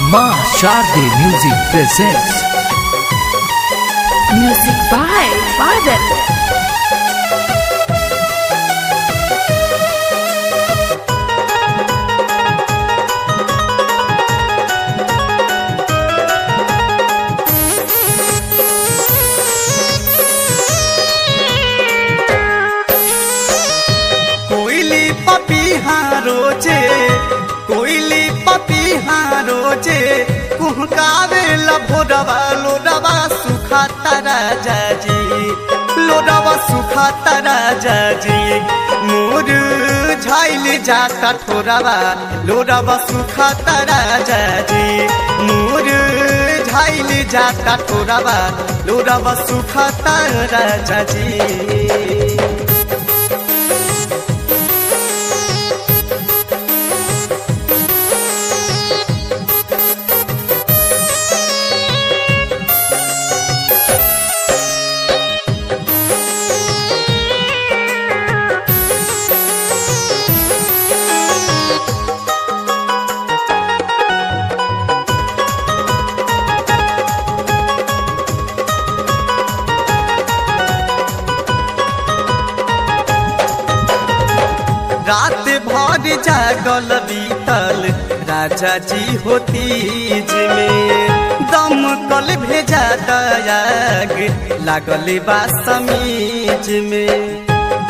माँ Sharde music presents Music by Badal. कोयली पपीहा रोजे कोयली पपीहा रोजे कुहकावे लभोरवा लोरवा सुखा तारा जाजी लोरवा सुखा तारा जाजी मोर झाइल जाता ठोरवा लोरवा सुखा तारा जाजी मोर झाइल जाता ठोरवा लोरवा सुखा तारा जाजी रात भर जागल बीतल राजा जी होती में दम कल भेजा दयाग लागल बा समीज में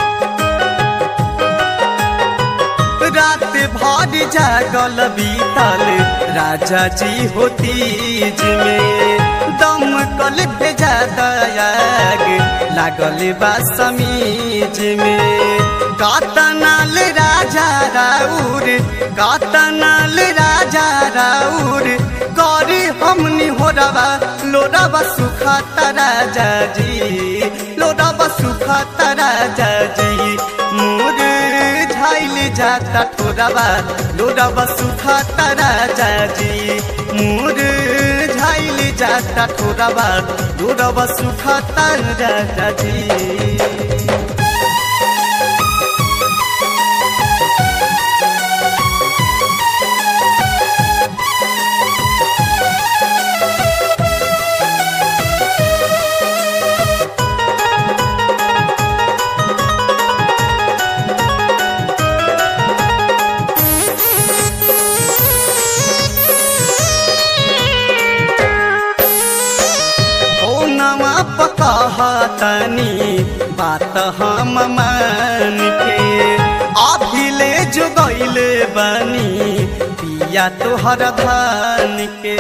रात भर जागल बीतल राजा जी होती में दम कल भेजा दयाग लागल बा समीज में कातनाल राजा राउर कातनाल राजा राउर करी हमनी हो रवा लोरवा सुखा तारा जाजी लोरवा सुखा तारा जाजी मोर झाइल जाता ठोरवा लोरवा सुखा तारा जाजी मोर झाइल जाता ठोरवा लोरवा सुखा तारा जाजी ओ नमा पकहतनी बात हम मान के अभिले जो गईले बनी पिया तोहर धान के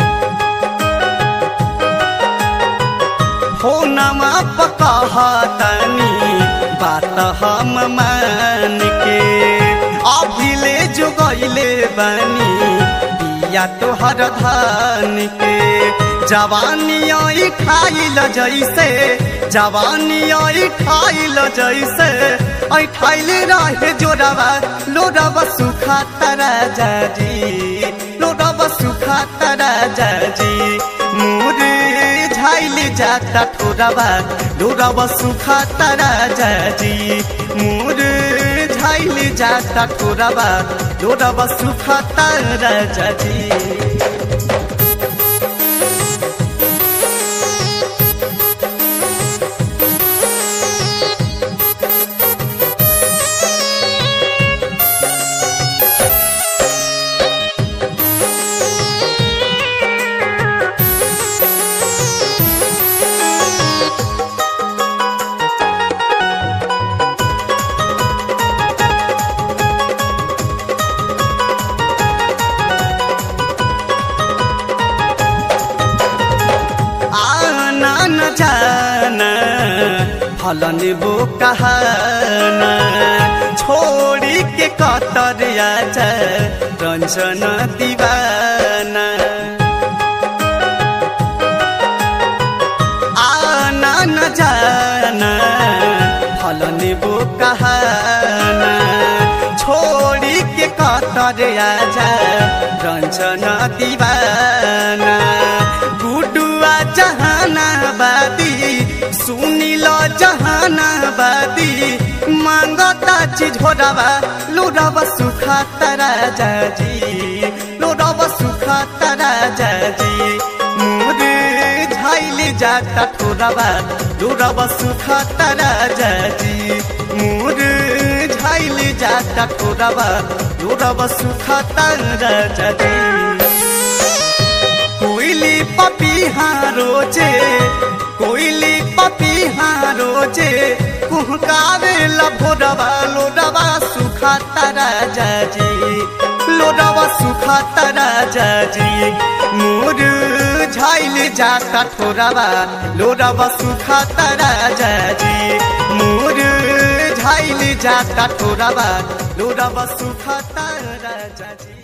हो नमा पकहतनी बात हम मान के अभिले जो गईले बनी पिया तोहर धान के जवानी आई खाइल जैसे जवानी आई खाइल जैसे आई खाइल रहे जोरवा लोरवा सुखा तारा जाजी लोरवा सुखा तारा जाजी मोरे झाइल जाता ठोरवा लोरवा सुखा तारा जाजी मोरे झाइल जाता ठोरवा लोरवा सुखा तारा जाजी आना न जाना फलन वो कहना छोड़ी के कतर आजा रंजन दीवाना आना न जाना फलन वो कहना छोड़ी के कतर आजा रंजन दीवाना गुडुआ जहानाबादी सुनिल जहानाबादी मांगता चीज हो रवा लुरवा सुखा तारा जाजी लोरवा सुखा तारा जाता ठोरबा लोरबा सुखाता राजा जी मोर झाइल जाता ठोरबा लोरबा सुखाता राजा जी कोइली पपीहा रोजे कोइली पपीहा रोजे कुहकावे लभोरवा लोडवा सुखा तारा जी लोडवा सुखा तारा जी मोर झाइल जाता ठोरवा लोडवा सुखा तारा जी मोर झाइल जाता ठोरवा लोडवा सुखा तारा जी